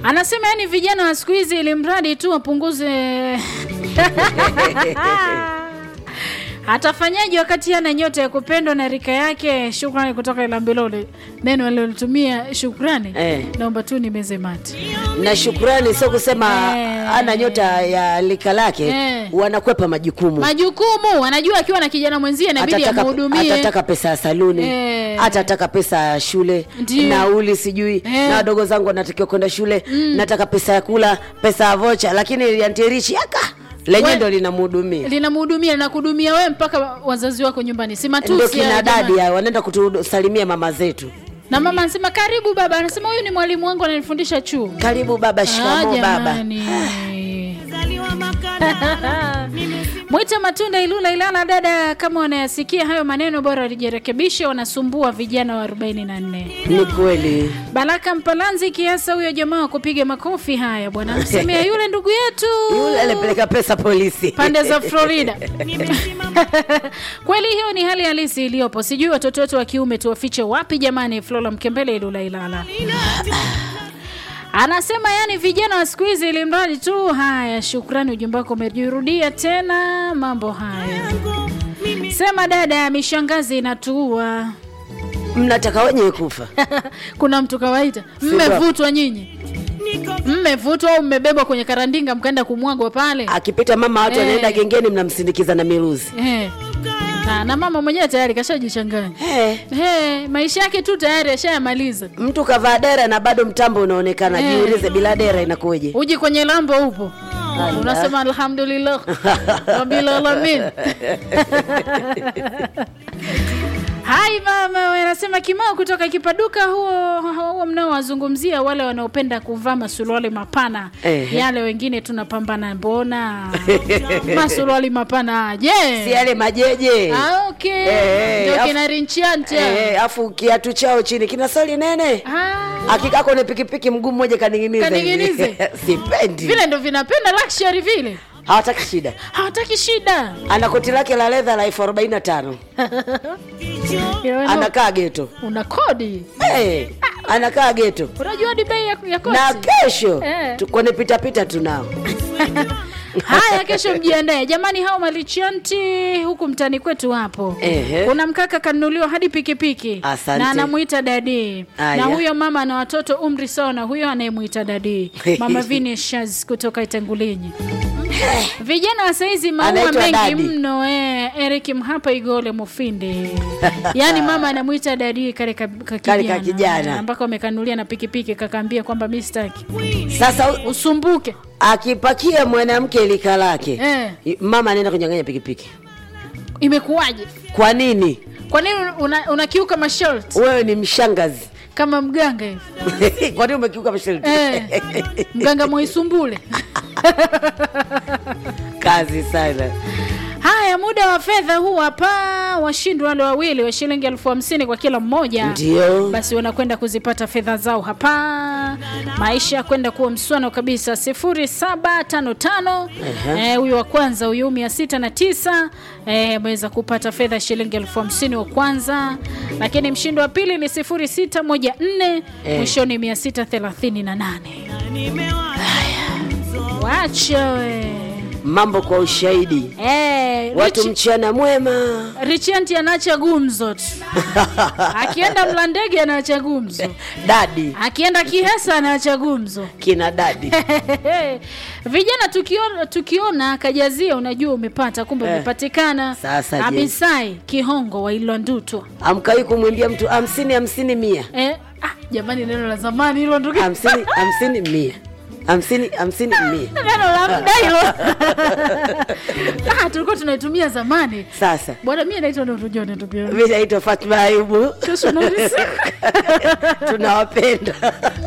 Anasema yani vijana wa siku hizi ili mradi tu wapunguze atafanyaje wakati ana nyota ya kupendwa na rika yake? Shukrani kutoka Ilambilole. Neno alilotumia shukrani, Eh. naomba tu nimeze mate. na shukrani sio kusema Eh. ana nyota ya lika lake Eh. wanakwepa majukumu Majukumu anajua akiwa na kijana mwenzie inabidi atataka, amhudumie. atataka pesa ya saluni Eh. atataka pesa ya shule Ndiyo. nauli sijui Eh. na wadogo zangu wanatakiwa kwenda shule nataka pesa ya kula pesa ya vocha lakini yantirichi aka lenye We- ndo linamhudumia linamhudumia linakudumia wewe mpaka wazazi wako nyumbani, si matusi ndio hayo kina jamani. dadi hao wanaenda kutusalimia mama zetu Na mama anasema karibu baba, anasema huyu ni mwalimu wangu ananifundisha chuo. karibu baba Ah, shikamo baba jamani. Mwita Matunda Ilula Ilala, dada, kama wanayasikia hayo maneno bora walijirekebishe, wanasumbua vijana wa 44. ni kweli Baraka Mpalanzi kiasa huyo jamaa wa kupiga makofi haya bwana, msemea yule ndugu yetu yule alipeleka pesa polisi pande za Florida. Kweli hiyo ni hali halisi iliyopo. Sijui watoto wetu wa kiume tuwafiche wapi jamani. Flora Mkembele Ilula Ilala anasema yani vijana wa siku hizi ili mradi tu. Haya, shukrani, ujumbe wako umejirudia tena. Mambo haya, sema dada, mishangazi inatuua. mnataka wenye kufa Kuna mtu kawaita, mmevutwa nyinyi, mmevutwa au mmebebwa kwenye karandinga mkaenda kumwagwa pale akipita mama watu Eh. wanaenda gengeni mnamsindikiza na miruzi eh. Na, na mama mwenyewe tayari kashajichanganya Eh, Hey, maisha yake tu tayari ashayamaliza. mtu kavaa dera na bado mtambo unaonekana Eh. jiulize bila dera inakuwaje Uji kwenye lambo upo, unasema alhamdulillah rabbil alamin. Hai mama, we, anasema Kimao kutoka Kipaduka. Huo huo mnaowazungumzia wale wanaopenda kuvaa masuruali mapana Ehe. yale, wengine tunapambana, mbona masuruali mapana je? si yale majeje Ah, okay. Eh, Ndio afu- kina rinchianta Eh, afu kiatu chao chini kina soli nene Ah. akikaa kwenye pikipiki mguu mmoja kaning'iniza hivi. Kaning'inize. sipendi vile ndo vinapenda luxury vile hawataki shida hawataki shida ana koti lake la ledha la elfu arobaini na tano anakaa geto una kodi hey, anakaa geto unajua hadi bei ya, ya koti na kesho Eh. tu- kwenye pitapita tunao haya kesho mjiandae jamani hao malichanti huku mtani kwetu hapo Ehe. kuna mkaka kanunuliwa hadi pikipiki Asante. na anamwita dadi Aya. na huyo mama ana watoto umri sawa na huyo anayemwita dadi mama Vinicius kutoka Itengulinyi vijana wa saizi maua Anaitwa mengi dadi. mno eh, Eric Mhapa Igole Mufinde yaani mama anamwita dadi kale ka, ka Kale ka kijana kijana. ambako amekanulia na pikipiki kakaambia kwamba mi sitaki sasa u- usumbuke akipakia mwanamke lika lake Eh. mama anaenda kunyang'anya pikipiki imekuwaje kwa nini kwa nini una- unakiuka masharti wewe ni mshangazi kama mganga hivi kwa nini umekiuka masharti eh, mganga mwaisumbule kazi sana haya muda wa fedha huu hapa washindi wale wawili wa shilingi elfu hamsini kwa kila mmoja ndio basi wanakwenda kuzipata fedha zao hapa maisha ya kwenda kuwa mswano kabisa sifuri saba tano tano Ehe. Eh, huyu wa kwanza huyu mia sita na tisa eh, ameweza kupata fedha shilingi elfu hamsini wa kwanza lakini mshindi wa pili ni sifuri sita moja nne Eh. mwishoni mia sita thelathini na nane wacha we mambo kwa ushahidi eh, watu Richi- mchana mwema Richanti anaacha gumzo tu akienda Mlandege anaacha gumzo dadi akienda Kihesa anaacha gumzo kina dadi vijana tukiona, tukiona kajazia unajua umepata kumbe Eh. umepatikana Sasa je. abisai kihongo wa ilwandutwa amkai kumwimbia mtu hamsini hamsini mia eh, ah, jamani neno la zamani hilo ndugu hamsini hamsini mia hamsini hamsini mia neno la mda hilo ah, tulikuwa tunaitumia zamani sasa bwana mi naitwa notujone ndugu yangu mi naitwa fatma ayubu kesho naulisi tunawapenda